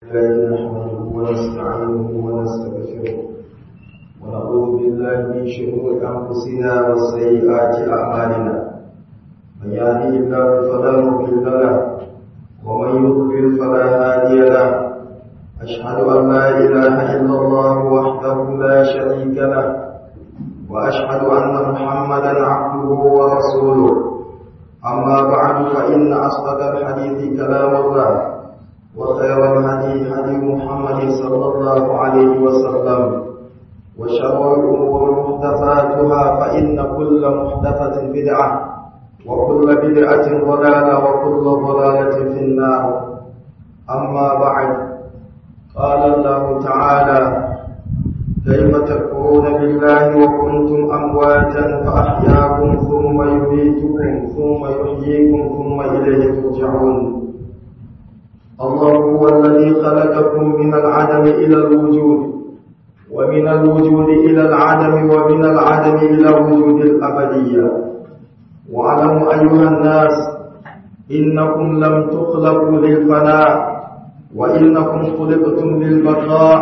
الله نحمده ونستعينه ونستغفره ونعوذ بالله من شرور انفسنا وسيئات اعمالنا من يهده الله فلا مضل له ومن يضلل فلا هادي له اشهد ان لا اله الا الله وحده لا شريك له واشهد ان محمدا عبده ورسوله اما بعد فان اصدق الحديث كلام الله وخير الهدي هدي محمد صلى الله عليه وسلم وشر الأمور محدثاتها فإن كل محدثة بدعة وكل بدعة ضلالة وكل ضلالة في النار أما بعد قال الله تعالى كيف تكفرون بالله وكنتم أمواتا فأحياكم ثم يميتكم ثم يحييكم ثم إليه ترجعون الله هو الذي خلقكم من العدم إلى الوجود ومن الوجود إلى العدم ومن العدم إلى وجود الأبدية واعلموا أيها الناس إنكم لم تخلقوا للفناء وإنكم خلقتم للبقاء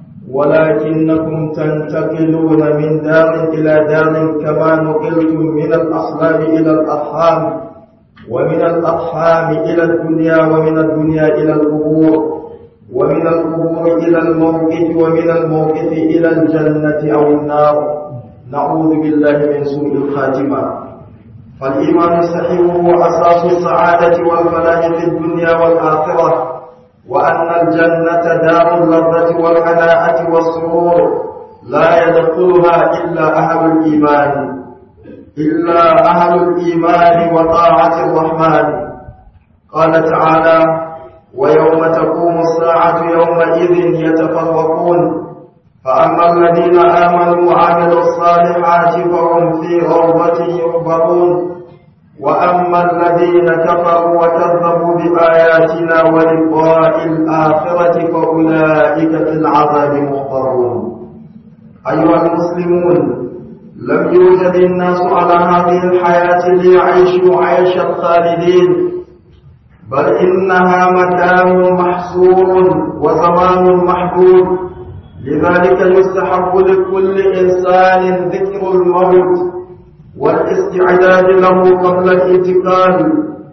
ولكنكم تنتقلون من دار إلى دار كما نقلتم من الأصلاب إلى الأرحام ومن الأرحام إلى الدنيا ومن الدنيا إلى القبور ومن القبور إلى الموقف ومن الموقف إلى الجنة أو النار نعوذ بالله من سوء الخاتمة فالإيمان الصحيح هو أساس السعادة والفلاح في الدنيا والآخرة وأن الجنة دار اللذة والهناءة والسرور لا يدخلها إلا أهل الإيمان إلا أهل الإيمان وطاعة الرحمن قال تعالى ويوم تقوم الساعة يومئذ يتفرقون فأما الذين آمنوا وعملوا الصالحات فهم في روضة يحبرون وأما الذين كفروا وكذبوا بآياتنا ولقاء الآخرة فأولئك في العذاب محضرون أيها المسلمون لم يوجد الناس على هذه الحياة ليعيشوا عيش الخالدين بل إنها مكان محصور وزمان محدود لذلك يستحب لكل إنسان ذكر الموت والاستعداد له قبل الانتقال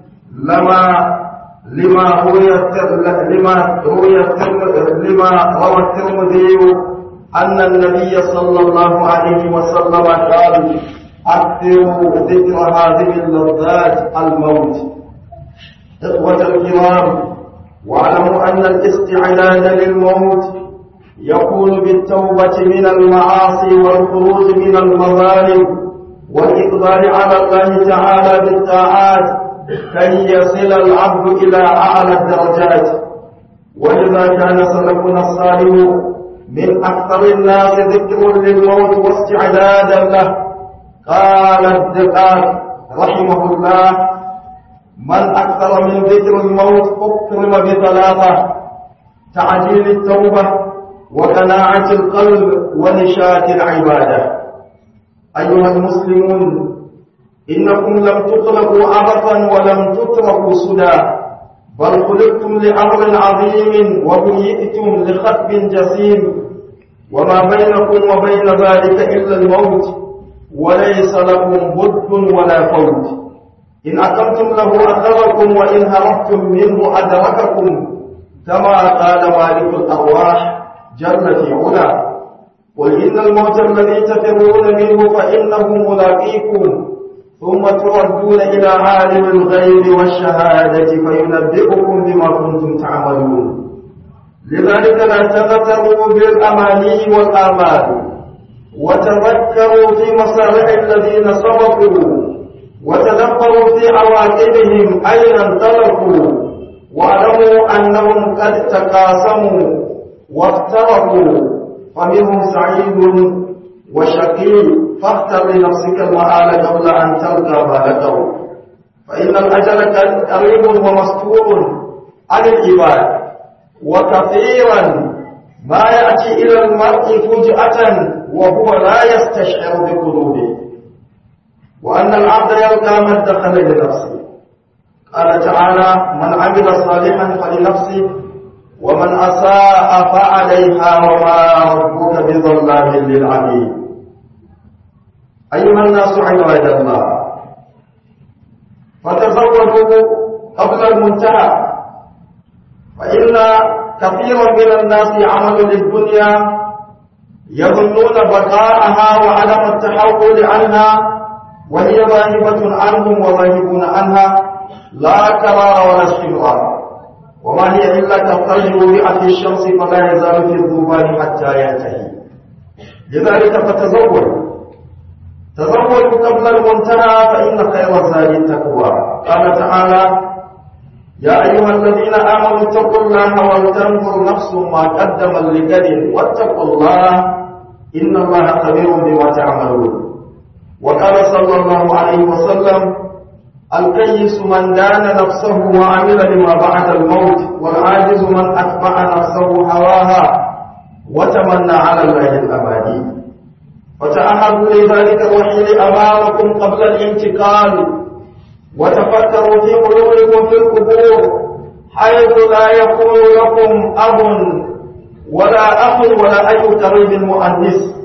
لما لما روي لما روي لما روى الترمذي أن النبي صلى الله عليه وسلم قال أكثروا ذكر هذه اللذات الموت إخوة الكرام واعلموا أن الاستعداد للموت يكون بالتوبة من المعاصي والخروج من المظالم والإقبال على الله تعالى بالطاعات كي يصل العبد إلى أعلى الدرجات ولذا كان سلفنا الصالح من أكثر الناس ذكر للموت واستعدادا له قال الدقاق رحمه الله من أكثر من ذكر الموت أكرم بثلاثة تعجيل التوبة وقناعة القلب ونشاة العبادة أيها المسلمون إنكم لم تخلقوا عبثا ولم تتركوا سدى بل خلقتم لأمر عظيم وبيئتم لخطب جسيم وما بينكم وبين ذلك إلا الموت وليس لكم بد ولا فوت إن أقمتم له أثركم وإن هربتم منه أدرككم كما قال مالك الأرواح جل في علا قل إن الموت الذي تفرون منه فإنه ملاقيكم ثم تردون إلى عالم الغيب والشهادة فينبئكم بما كنتم تعملون لذلك لا تغتروا بالأماني والآمال وتذكروا في مصالح الذين سبقوا وتدبروا في عواقبهم أين انطلقوا واعلموا أنهم قد تقاسموا وافترقوا فمنهم سعيد وشقي فاختر لنفسك المآل قبل أن تلقى ما لقوا فإن الأجل قريب ومستور عن العباد وكثيرا ما يأتي إلى المرء فجأة وهو لا يستشعر بقلوبه وأن العبد يلقى ما ادخل لنفسه قال تعالى من عمل صالحا فلنفسه ومن أساء فعليها وما ربك بظلام للعبيد أيها الناس عباد الله فتزودوا قبل المنتهى فإن كثيرا من الناس عملوا للدنيا يظنون بقاءها وعدم التحول عنها وهي ذاهبة عنهم وذاهبون عنها لا كرار ولا استمرار وما هي إلا كالطير وضع في الشمس فلا يزال في الذبان حتى ينتهي لذلك فتزود تزودوا قبل المنتهى فإن خير الزاد التقوى قال تعالى يا أيها الذين آمنوا اتقوا الله ولتنظر نفس ما قدم لغد واتقوا الله إن الله خبير بما تعملون وقال صلى الله عليه وسلم الكيس من دان نفسه وعمل لما بعد الموت والعاجز من أتبع نفسه هواها وتمنى على الله الأبدي وتأهبوا لذلك الوحيد أمامكم قبل الانتقال وتفكروا في قلوبكم في القبور حيث لا يكون لكم أب ولا أخ ولا أي قريب مؤنس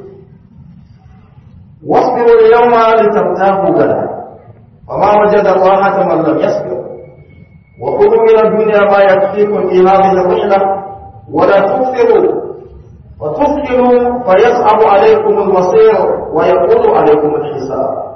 واصبروا اليوم لترتاحوا غدا وما وجد الراحة من لم يصبر وخذوا من الدنيا ما يكفيكم في هذه الرحلة ولا تكثروا وتثقلوا فيصعب عليكم المصير ويقول عليكم الحساب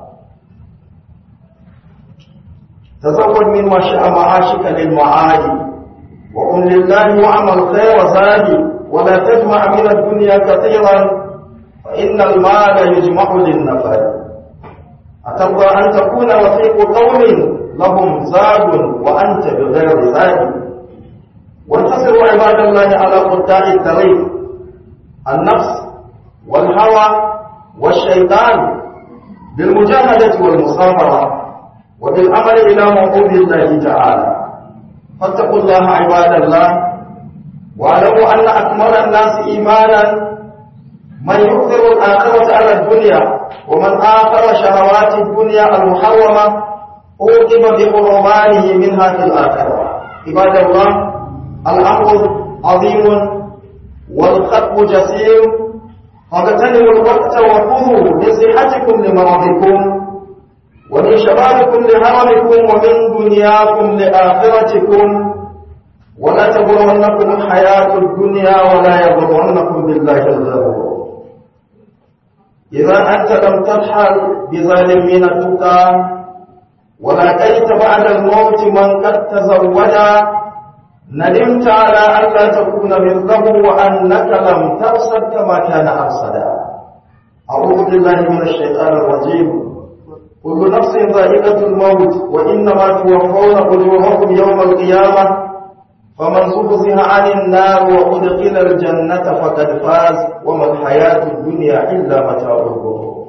تزود من ما شاء معاشك للمعادي وقل لله واعمل خير زادي ولا تجمع من الدنيا كثيرا فإن المال يجمع للنفر أترضى أن تكون وثيق قوم لهم زاد وأنت بغير زاد وانتصروا عباد الله على قطاع الطريق النفس والهوى والشيطان بالمجاهدة والمصابرة وبالعمل إلى موعود الله تعالى فاتقوا الله عباد الله واعلموا أن أكمل الناس إيمانا من يؤثر الآخرة على الدنيا ومن آخر شهوات الدنيا المحرمة أوقب بحرمانه منها في الآخرة عباد الله الأمر عظيم والخطب جسير فاغتنموا الوقت وخذوا من صحتكم لمرضكم ومن شبابكم لهرمكم ومن دنياكم لآخرتكم ولا تغرنكم الحياة الدنيا ولا يغرنكم بالله الغرور إذا أنت لم ترحل بظالم من التقى ولقيت بعد الموت من قد تزوجا ندمت على ألا تكون مثله وأنك لم ترصد كما كان أرصدا أعوذ بالله من الشيطان الرجيم كل نفس ذائقة الموت وإنما توفون أجوركم يوم القيامة فمن زحزح عن النار وأدخل الجنة فقد فاز وما الحياة الدنيا إلا متاع الغرور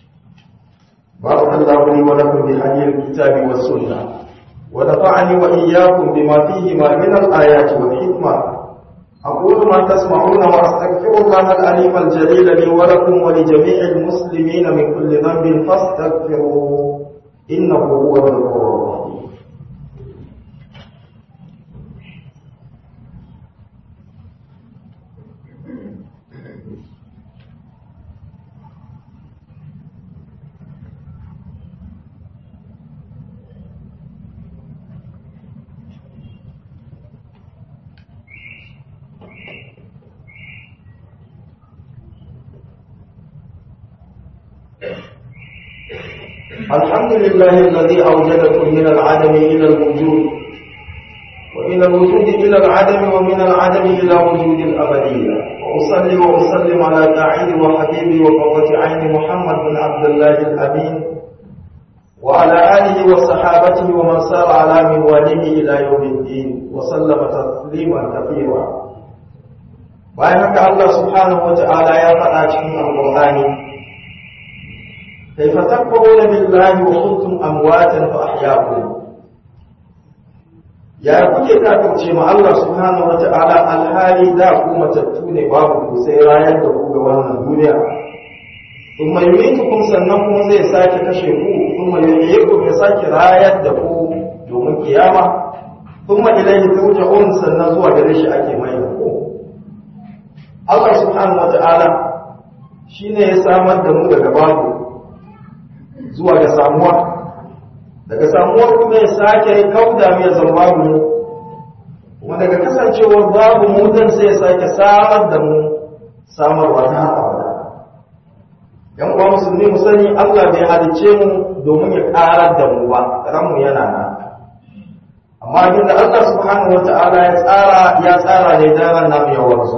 بارك الله لي ولكم بهدي الكتاب والسنة ونفعني وإياكم بما فيهما من الآيات والحكمة أقول ما تسمعون وأستغفر الله العليم الجليل لي ولكم ولجميع المسلمين من كل ذنب فاستغفروه إنه هو الغفور الرحيم الحمد لله الذي أوجدكم من العدم إلى الوجود ومن الوجود إلى العدم ومن العدم إلى وجود الأبدية وأصلي وأسلم على داعي وحبيبي وقوة عين محمد بن عبد الله الأمين وعلى آله وصحابته ومن سار على منواله إلى يوم الدين وسلم تسليما كثيرا bayan haka Allah subhanahu wa ta'ala ya faɗa cikin alƙur'ani كيف تكفرون بالله وكنتم امواتا فاحياكم ya kuke kafirce ma Allah subhanahu wata'ala alhali da ku matattu ne babu ku sai rayar da ku ga wannan duniya kuma yumitukum sannan kuma zai sake kashe ku kuma yuhyikum ya sake rayar da ku domin kiyama kuma ilaihi turja'un sannan zuwa gare shi ake mai ko Allah subhanahu wata'ala shine ya samar da mu daga babu zuwa ga samuwa daga samuwar kuma ya sake kauda mu ya zama babu mu kuma daga kasancewar babu mu dan sai ya sake samar da mu samarwa ta abada yan uwa musulmi mu sani Allah bai halicce mu domin ya karar da mu ba ranmu yana nan amma abinda Allah subhanahu wata'ala ya tsara ya tsara ne dan ran namu ya wanzu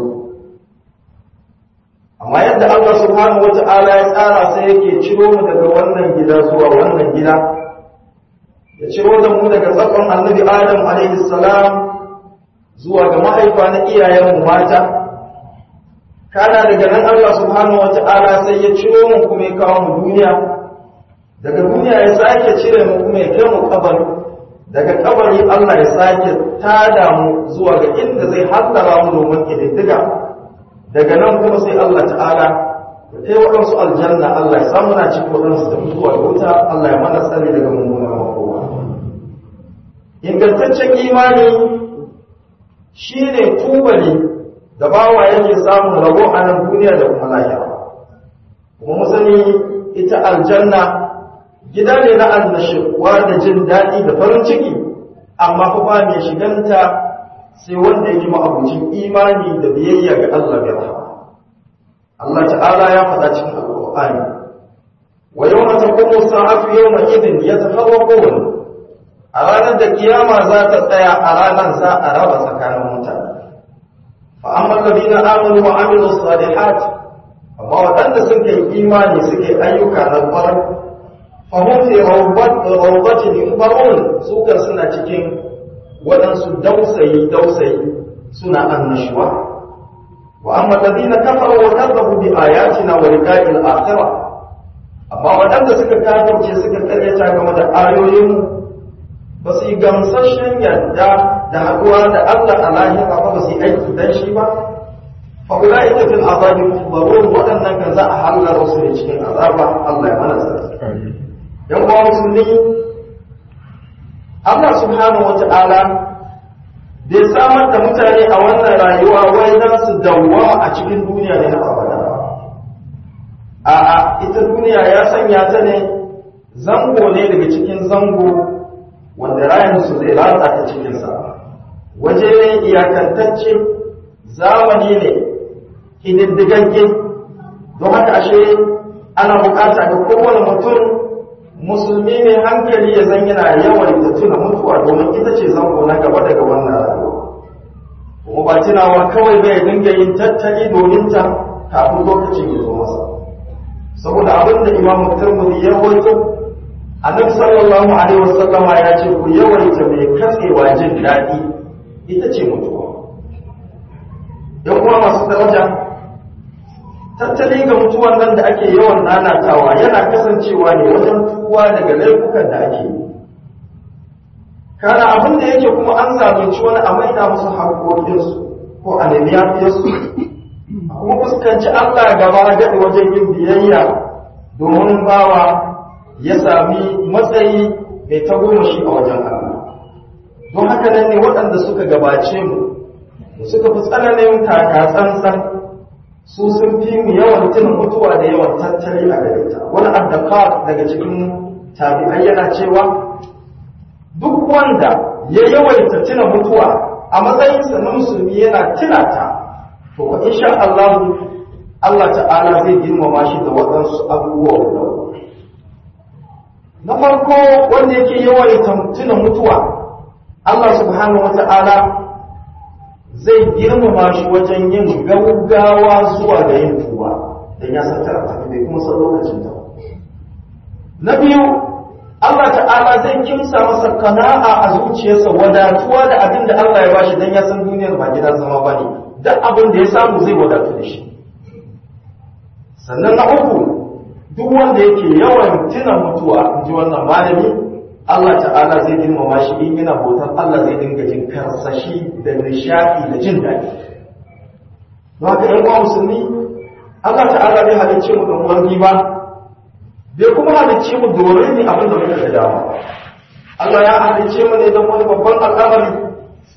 amma yadda Allah subhanahu wata'ala ya tsara sai yake ciro mu daga wannan gida zuwa wannan gida ya ciro da mu daga tsakon annabi Adam alaihi salam zuwa ga mahaifa na iyayenmu mata kana daga nan Allah subhanahu wata'ala sai ya ciro mu kuma ya kawo mu duniya daga duniya ya sake cire mu kuma ya kai mu kabari daga kabari Allah ya sake tada mu zuwa ga inda zai hallara mu domin kididdiga daga nan kuma sai Allah ta'ala ya kai waɗansu aljanna Allah ya samu na cikin waɗansu da mutuwa da wuta Allah ya mana tsari daga mummunan makowa ingantaccen imani shine tubali da bawa yake samun rabo a nan duniya da kuma lahira kuma mu sani ita aljanna gida ne na annashuwa da jin daɗi da farin ciki amma fa ba mai shiganta sai wanda yake ma'abucin imani da biyayya ga Allah bai rahama Allah ta'ala ya faɗa cikin alƙur'ani wa yawma taqumu sa'atu yawma idin yatafarraqun a ranar da kiyama za ta tsaya a ranar za a raba tsakanin mutane fa amma alladhina amanu wa amilus salihat amma waɗanda suka yi imani suke ayyuka na ƙwarar fahim fi rawbatin yubarun su kan suna cikin waɗansu dausayi dausayi suna annashuwa wa amma alladhina kafaru wa kadzabu bi ayatina wa liqa'il akhirah amma waɗanda suka kafirce suka karyata game da ayoyin ba su yi gamsashen yadda da haɗuwa da Allah a lahira ba ba su yi aiki dan shi ba fa ulaika fil azabi muhdarun waɗannan kan za a hallara su ne cikin azaba Allah ya mana tsari yan uwa musulmi Allah subhanahu wa ta'ala bai samar da mutane a wannan rayuwa wai za su dawwama a cikin duniya ne na abada a'a ita duniya ya sanya ta ne zango ne daga cikin zango wanda rayan su zai ratsa ta cikinsa waje ne iyakantacce zamani ne kididdigagge don haka ashe ana bukata ga kowane mutum musulmi ne hankali ya zan yana yawan da tuna mutuwa domin ita ce zango na gaba daga wannan rayuwa kuma ba tunawa kawai bai dinga yin tattali domin ta kafin lokacin ya zo masa saboda abin da imamu turmudi ya wato annabi sallallahu alaihi wasallama ya ce ku yawaita mai katsewa jin daɗi ita ce mutuwa yan uwa masu daraja tattali ga mutuwan nan da ake yawan nanatawa yana kasancewa ne wajen tuwa daga laifukan da ake yi kana abin da yake kuma an zalunci wani a maida musu haƙoƙinsu ko a nemi yafiyarsu kuma fuskanci Allah gaba gaɗi wajen yin biyayya domin bawa ya sami matsayi mai tagomashi a wajen Allah don haka nan ne waɗanda suka gabace mu suka fi tsananin taka tsantsan su sun fi mu yawan tuna mutuwa da yawan tattali a gare ta wani addaka daga cikin tabi'ai yana cewa duk wanda ya yawaita tuna mutuwa a matsayinsa na musulmi yana tuna ta to ko insha Allah Allah ta'ala zai girmama shi da waɗansu abubuwa guda na farko wanda yake yawaita tuna mutuwa Allah subhanahu wa ta'ala zai girmama shi wajen yin gaugawa zuwa ga yin tuwa don ya san tara tafi bai kuma san lokacin ta na biyu Allah ta'ala zai kimsa masa kana'a a zuciyarsa wadatuwa da abin da Allah ya bashi don ya san duniyar ba gidan zama ba ne duk abin da ya samu zai wadatu da shi sannan na uku duk wanda yake yawan tuna mutuwa in ji wannan malami Allah ta'ala zai girmama shi in yana bautar Allah zai dinga jin karsashi da nishaɗi da jin daɗi. Don haka ‘yan uwa musulmi, Allah ta'ala bai halicce mu don wani ba, bai kuma halicce mu domin ne abin da muka da dama. Allah ya halicce mu ne don wani babban al'amari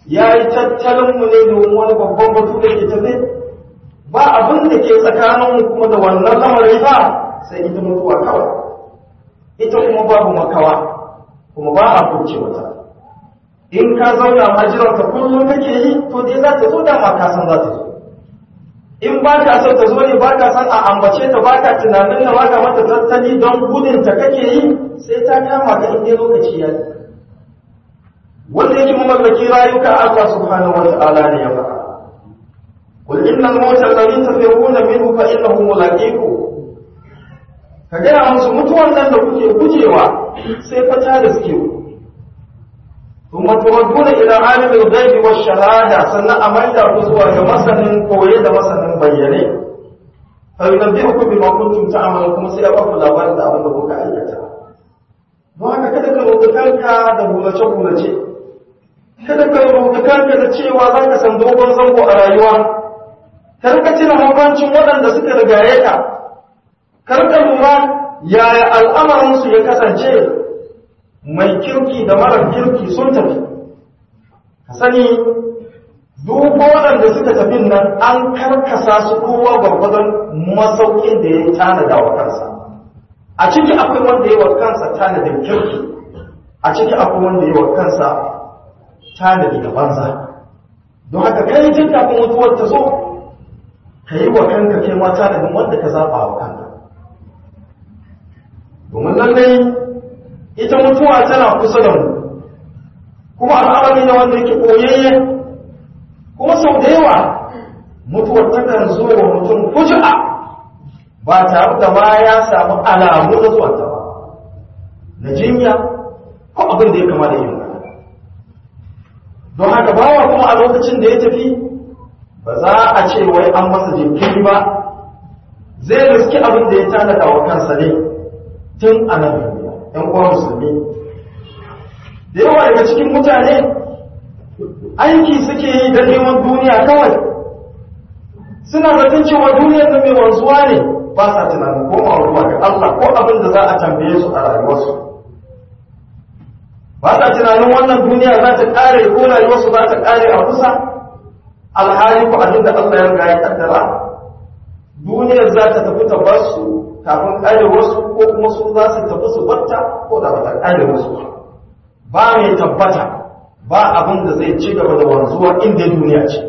ya yi tattalinmu ne domin wani babban batu da ke tafe ba abin da ke tsakaninmu kuma da wannan lamari ba sai ita mutuwa kawai ita kuma babu makawa kuma ba a kurce wata in ka zauna majiranta kullum kake yi to dai za ta zo dama ka san za ta zo in ba ka son ta zo ne ba ka san a ambace ta ba ka tunanin ta ba ka mata tattali don gudun ta kake yi sai ta kama ka inda lokaci ya yi wanda yake mamallaki rayuka Allah subhanahu wa ta'ala ne ya faɗa qul innal mawta alladhi tafirruna minhu fa innahu mulaqiku ka gaya musu mutuwan nan da kuke gujewa sai fa ta da suke kuma tuwadduna ila alimil ghaibi wash shahada sannan a maida ku zuwa ga masanin koye da masanin bayyane fa yunabbi'ukum bima kuntum ta'malun kuma sai ya ba ku labarin da abin da kuka aikata don haka kada ka roƙi kanka da bulace bulace kada ka roƙi kanka da cewa za ka san dogon zango a rayuwa kar ka cire hukuncin waɗanda suka rigaye ka kar ka lura yaya al'amarinsu ya kasance mai kirki da marar kirki sun tafi ka sani duk waɗanda suka tafi nan an karkasa su kowa gwargwadon masaukin da ya tanada wa kansa a ciki akwai wanda ya wa kansa tanadin kirki a ciki akwai wanda ya wa kansa tanadi da banza don haka kai jin kafin mutuwar ta zo ka yi wa kanka kai ma tanadin wanda ka zaɓa wa kanka domin lallai ita mutuwa tana kusa da mu kuma al'amari ne wanda yake koyayye kuma sau da yawa mutuwar takan zo wa mutum fuji'a ba tare da ma ya samu alamu na zuwanta ba na jinya ko abin da ya kama da yin don haka bawa kuma a lokacin da ya tafi ba za a ce wai an masa jinkiri ba zai riski abin da ya tanada wa kansa ne tun a nan duniya ‘yan uwa musulmi da yawa daga cikin mutane aiki suke yi da neman duniya kawai suna zaton cewa duniyar da mai wanzuwa ne ba sa tunanin komawa zuwa ga Allah ko abin da za a tambaye su a rayuwarsu ba sa tunanin wannan duniya za ta kare ko rayuwarsu za ta kare a kusa alhali ko abin da Allah ya riga ya kaddara duniyar za ta tafi ta bar su kafin kare wasu ko kuma su za su tafi su batta ko da ba ta kare wasu ba mai tabbata ba abin da zai ci gaba da wanzuwa inda duniya ce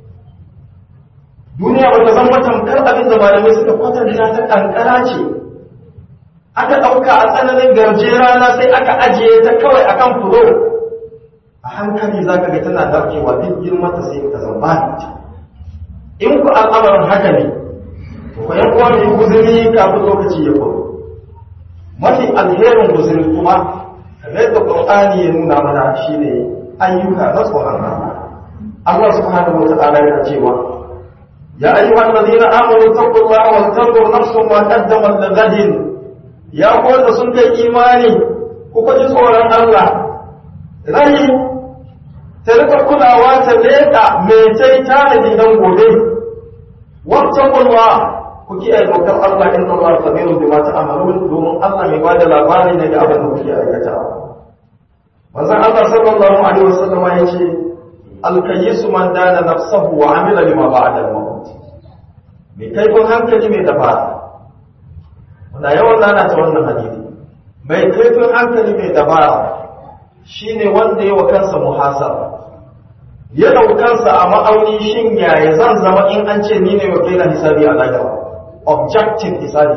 duniya ba ta zama tamkar abin da malamai suka kwatanta ta kankara ce aka ɗauka a tsananin garje rana sai aka ajiye ta kawai akan fulo a hankali za ka ga tana daukewa duk girmanta sai ta zama ta in ku al'amarin haka ne ko yan uwa mai guzuri kafin lokaci ya kwaro mafi alherin guzuri kuma kamar da qur'ani ya nuna mana shine ayyuka na tsoron Allah Allah subhanahu wa ta'ala yana cewa ya ayyuhal ladina amanu taqullaha wa tanzur nafsun ma qaddamat lighadin ya ko da sun kai imani ku ji tsoron Allah rai ta rika kulawa ta leƙa mai tai tanadi dan gobe wattaqullah ku kiyaye dokar Allah inna Allah khabirun bima ta'malun domin Allah mai bada labari ne da abin da kuke aikatawa manzon Allah sallallahu alaihi wasallam ya ce alkayyisu man dana nafsahu wa amila lima ba'da al-maut mai kaifin hankali mai dabara wanda yawan nana ta wannan hadisi mai kaifin hankali mai dabara shine wanda ya wa kansa muhasaba ya daukansa a ma'auni shin yaya zan zama in an ce ni ne wakilan hisabi a lahira objective hisabi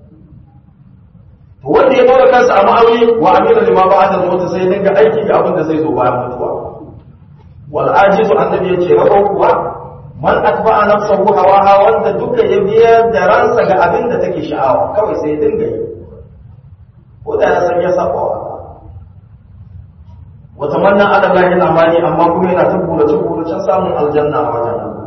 to wanda ya dora kansa a ma'auni wa amila lima ba'da al-maut sai dinga aiki ga abin da zai zo bayan mutuwa wal ajizu annabi yace rabo kuwa man atba'a nafsahu hawaha wanda duka ya biya da ransa ga abin da take sha'awa kawai sai dinga yi ko da ya san ya saba wa wata manna ala lahi amani amma kuma yana ta burace buracen samun aljanna a wajen Allah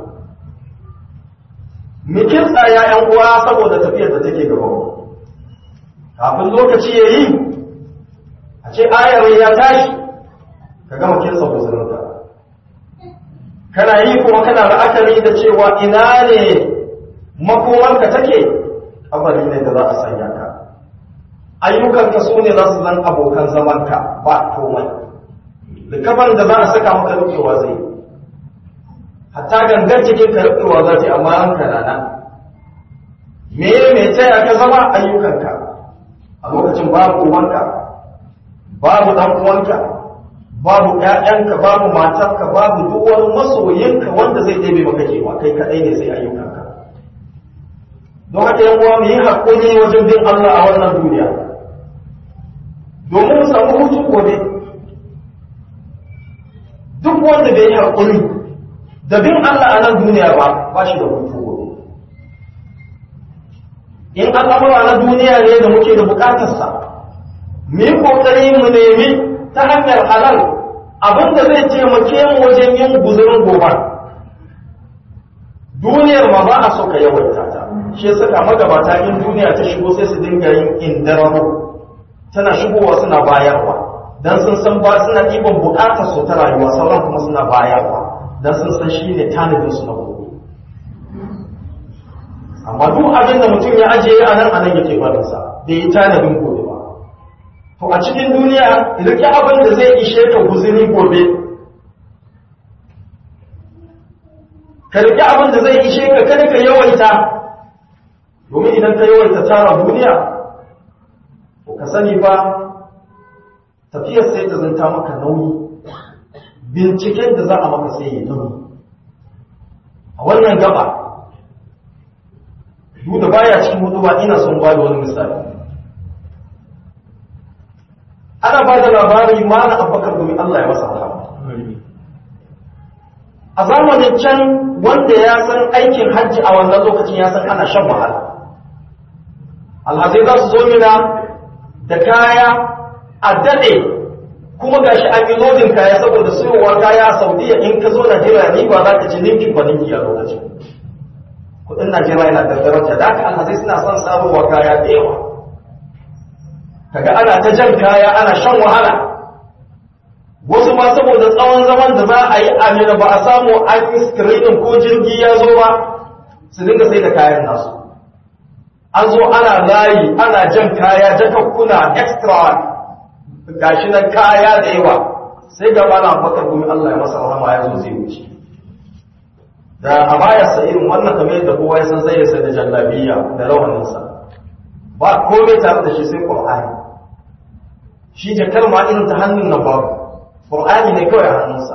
mikin tsaya yan uwa saboda tafiyar da take gaba kafin lokaci ya yi a ce ayar ya tashi ka gama kinsa guzurinka kana yi kuma kana la'akari da cewa ina ne makomanka take kabari ne da za a sanya ka ayyukanka su ne za su zan abokan zamanka ba komai likafan da za a saka maka rufewa zai hatta gangan cikin ka rufewa za ta amma an kanana me me taya ka zama ayyukanka a lokacin babu uwanka babu dan uwanka babu ƴaƴanka babu matarka babu duk wani masoyinka wanda zai ɗebe maka kewa kai kaɗai ne sai ayyukanka don haka yan uwa mu yi haƙuri wajen bin Allah a wannan duniya domin mu samu hutu gobe duk wanda bai yi haƙuri da bin Allah a nan duniya ba ba shi da hutu gobe in al'amura na duniya ne da muke da bukatarsa mu yi ƙoƙari mu nemi ta hanyar halal abin da zai taimake mu wajen yin guzurin gobe duniyar ma ba a so ka yawaita ta shi ya saka magabata in duniya ta shigo sai su dinga yin indararo tana shigowa suna bayarwa dan sun san ba suna ɗiban buƙatar su ta rayuwa sauran kuma suna bayarwa dan sun san shi ne tanadin su na gobe amma duk abin da mutum ya ajiye a nan a nan yake barinsa bai yi tanadin gobe ba to a cikin duniya rike abin da zai ishe ka guzuri gobe ka rike abin da zai ishe ka kada ka yawaita domin idan ka yawaita tara duniya to ka sani ba tafiyar sai ta zanta maka nauyi binciken da za a maka sai ya nauyi a wannan gaba duk da baya cikin hudu ba ina son ba da wani misali ana ba da labari mana abubakar domin Allah ya masa rahama a zamanin can wanda ya san aikin hajji a wannan lokacin ya san ana shan wahala alhazai za su zo mina da kaya a daɗe kuma ga shi an yi lodin kaya saboda siyowa kaya a saudiya in ka zo najeriya ni ba za ka ci ninkin ba ninki a lokacin kudin najeriya yana da daraja da haka alhazai suna son samuwa kaya da yawa kaga ana ta jan kaya ana shan wahala wasu ma saboda tsawon zaman da za a yi amina ba a samu an yi screening ko jirgi ya zo ba su dinga sai da kayan nasu an zo ana layi ana jan kaya jakakkuna extra gashi na kaya da yawa sai ga mana bakar gumi Allah ya masa rahama ya zo zai wuce da a baya sa irin wannan kamar yadda kowa ya san zai sai da jallabiya da rawaninsa ba komai tare da shi sai Qur'ani shi jakar ma irin ta hannun nan babu Qur'ani ne kawai a hannunsa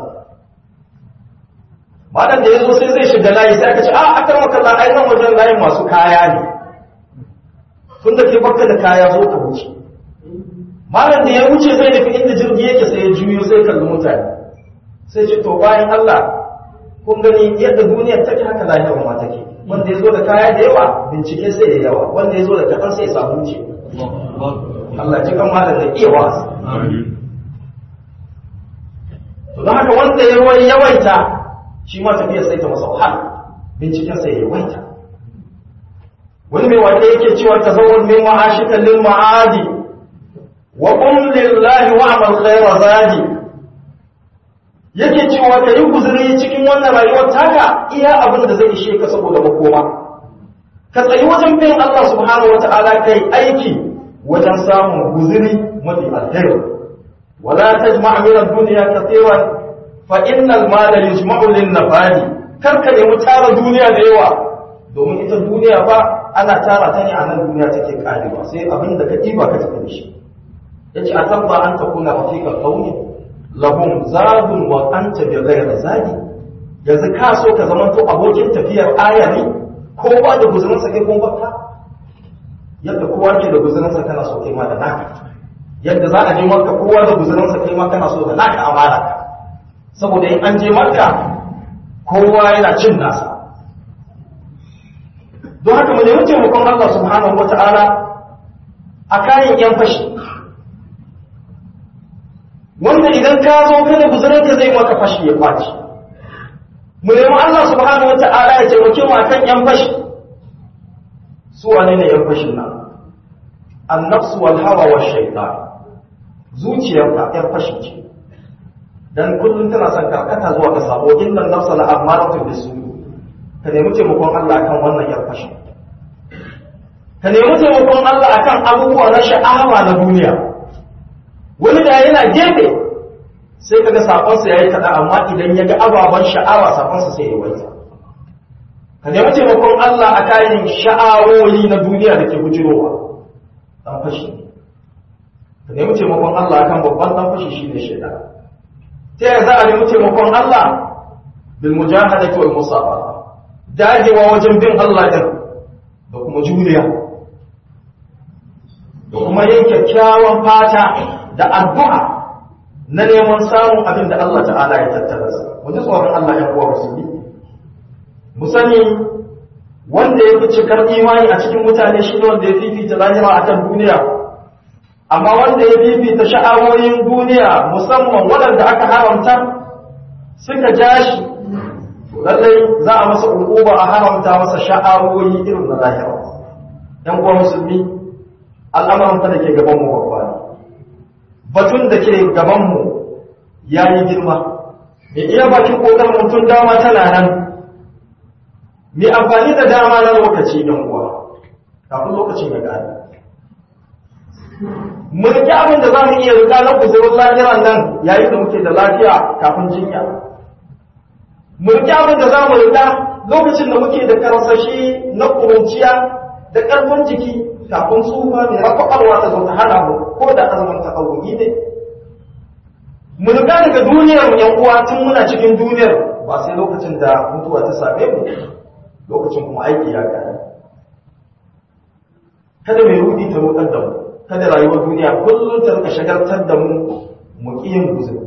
malam da yazo sai zai shiga layi sai aka ce a aka maka la ai nan wajen layin masu kaya ne tun da ke baka da kaya zo ka wuce malam da ya wuce zai nufi inda jirgi yake sai ya juyo sai kalli mutane sai ce to bayan Allah kun gani yadda duniyar take haka lahiyar ma take wanda ya zo da kaya da yawa bincike sai da yawa wanda ya zo da kaɗan sai ya samu wuce Allah ji kan malam da iya wasu to don haka wanda ya ruwan yawaita shi ma tafiyar sai ta masa wahala binciken sai ya yawaita wani mai wanda yake cewa ta zawon min ma'ashikan lil ma'adi wa qul lillahi wa amal khayra zadi yake cewa ka yi guzuri cikin wannan rayuwar taka iya abin da zai ishe ka saboda makoma ka tsayi wajen bin Allah subhanahu wata'ala kai aiki wajen samun guzuri mafi alheri wala tajma' min ad-dunya kathiran fa innal mala yujma'u lin-nafadi kar ka nemi tara duniya da yawa domin ita duniya ba ana tara ta ne a nan duniya take karewa sai abin da ka ɗiba ka tafi da shi yace a tabba an takuna rafiqa qawmi lahum zadun wa anta bi ghayri zadi yanzu ka so ka zama to abokin tafiyar aya ne ko ba da guzurin sa kai kun bakka yadda kowa ke da guzurin sa kana so kai ma da naka yadda za a je makka kowa da guzurin sa kai ma kana so da naka amana saboda in an je makka kowa yana cin nasa don haka mu nemi taimakon Allah subhanahu wata'ala a kayan yan fashi wanda idan ka zo kada guzurinka zai maka fashi ya kwaci mu nemi Allah subhanahu wata'ala ya taimake mu akan yan fashi su wane ne yan fashin nan annafsu wal hawa wa shaytan zuciyarka yan fashi ce dan kullum tana son karkata zuwa ga sabo inna nafsa la amaratu bisu ka nemi taimakon Allah kan wannan yan fashi ka nemi taimakon Allah akan abubuwa na sha'awa na duniya wani da yana gefe sai kaga sakonsa yayi kaɗan amma idan ya ga ababen sha'awa sakonsa sai ya waita ka nemi taimakon Allah a kayan sha'awoyi na duniya da ke bujirowa dan fashi ka nemi taimakon Allah akan babban dan fashi shine shaitan ta yaya za a nemi taimakon Allah bil mujahadati wal musabara dagewa wajen bin Allah din da kuma juriya da kuma yin kyakkyawan fata da addu'a na neman samun abin da Allah ta'ala ya tattara sa mu ji tsoron Allah ya kuwa musulmi mu sani wanda ya fi cikar imani a cikin mutane shi ne wanda ya fifita lahira a kan duniya amma wanda ya fifita sha'awoyin duniya musamman waɗanda aka haramta suka ja shi lallai za a masa ukuba a haramta masa sha'awoyi irin na lahira yan uwa musulmi al'amuran da ke gaban mu babba ne batun da ke gaban mu ya yi girma mai iya bakin kokarin mutum dama tana nan mai amfani da dama na lokaci yan uwa kafin lokacin ya gane mu rike abin da za mu iya rika na kusurin lahiran nan yayin da muke da lafiya kafin jinya mu rike abin da za mu rika lokacin da muke da karsashi na kurunciya da ƙarfin jiki kafin tsufa mai rafaɓarwa ta zo ta hana mu ko da azumin takawuyi ne mu rika daga duniyar mu yan uwa tun muna cikin duniyar ba sai lokacin da mutuwa ta same mu lokacin kuma aiki ya gane kada mai rudi ta rudar da mu kada rayuwar duniya kullum ta rika shagaltar da mu mu kiyin guzuri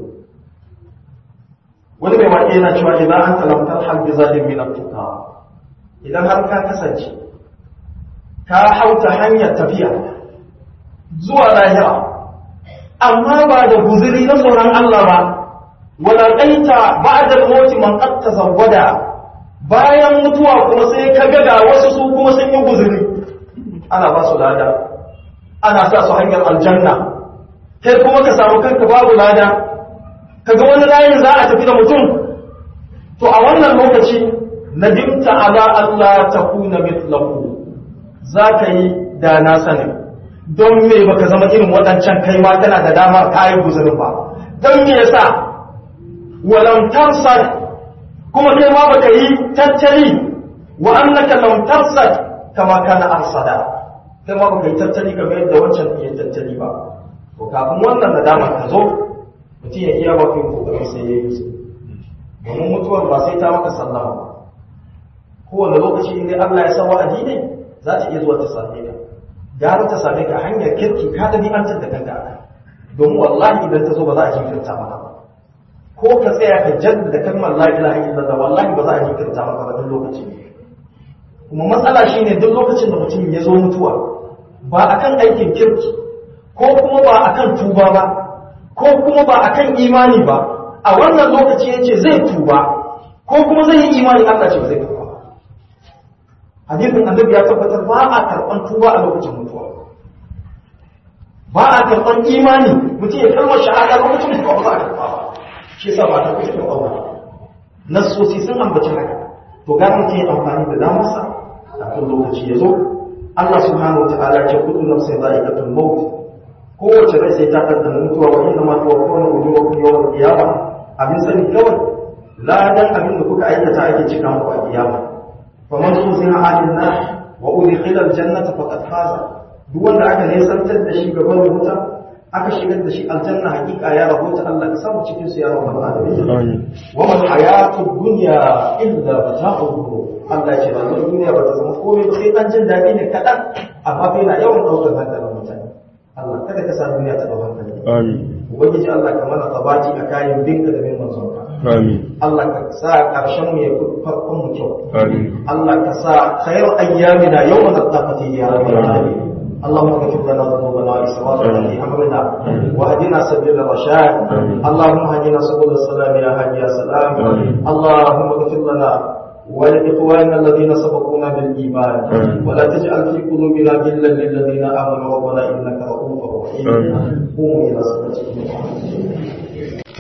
wani mai waƙe yana cewa idan an talamtar halbi zalim min tuka idan har ka kasance ka hauta hanyar tafiya zuwa lahira amma ba da guzuri na tsoron Allah ba wala qaita ba'da al-maut man qad tazawwada bayan mutuwa kuma sai ka ga wasu su kuma sun yi guzuri ana ba su lada ana sa su hanyar aljanna kai kuma ka samu kanka babu lada kaga wani layin za a tafi da mutum to a wannan lokaci nadimta ala Allah ta kuna mitlahu za ka yi da na sani don me baka zama irin waɗancan kai ma tana da damar kayan guzurin ba don me yasa walam tarsad kuma kai ma baka yi tattali wa annaka lam tarsad kama kana arsada kai ma baka yi tattali kamar yadda wancan ya tattali ba to kafin wannan nadama ta zo mutum ya iya bakin kokarin sai ya yi su domin mutuwar ba sai ta maka sallama ba kowane lokaci in dai Allah ya sa wa'adi ne za ta iya zuwa ta same ka gara ta same ka hanyar kirki ka da ni'antar da kanka a domin wallahi idan ta zo ba za a jinkirta maka ba ko ka tsaya ka jaddada kalmar la ilaha illallah wallahi ba za a jinkirta maka ba duk lokaci kuma matsala shine duk lokacin da mutum ya zo mutuwa ba akan aikin kirki ko kuma ba akan tuba ba ko kuma ba akan imani ba a wannan lokaci ya ce zai tuba ko kuma zai yi imani Allah ce zai tuba hadisin annabi ya tabbatar ba a karɓan tuba a lokacin mutuwa ba a karɓan imani mutum ya kalmar shahada lokacin mutuwa ba za a karɓa ba shi yasa ba ta kusa ɗaura nassosi sun ambaci haka to ga mutum ya amfani da damarsa kafin lokaci ya zo Allah subhanahu wa ta'ala ce kullu nafsin za'iqatul maut kowace rai sai ta ɗanɗana mutuwa wa inda ma tuwa kowane ujura ku yawan kiyama abin sani kawai ladan abin da kuka aikata ake cika muku a kiyama fa man zuziha anin nar wa udkhila aljannata faqad faza duk wanda aka nesantar da shi gaban wuta aka shigar da shi aljanna hakika ya rahota Allah ka samu cikin su ya rabbal alamin wa man hayatud dunya illa mata'u Allah ya ce ba duniya ba ta zama komai ba sai dan jin daɗi ne kaɗan amma bai na yawan ɗaukar hankalin mutane Allah kada ka sa duniya ta dauka hankali. Amin. Ubangiji Allah ka mana tabaci a kayan binka da bin manzon ka. Amin. Allah ka sa karshen mu ya farkon mu kyau. Amin. Allah ka sa khairu ayyamina yawma tattaqati ya rabbal alamin. اللهم اغفر لنا ذنوبنا واسرافنا في امرنا واهدنا سبيل الرشاد اللهم اهدنا سبل السلام يا هادي يا سلام اللهم اغفر لنا ولإخواننا الذين سبقونا بالإيمان ولا تجعل في قلوبنا غلا للذين آمنوا ربنا إنك رؤوف رحيم قوموا إلى صلاتكم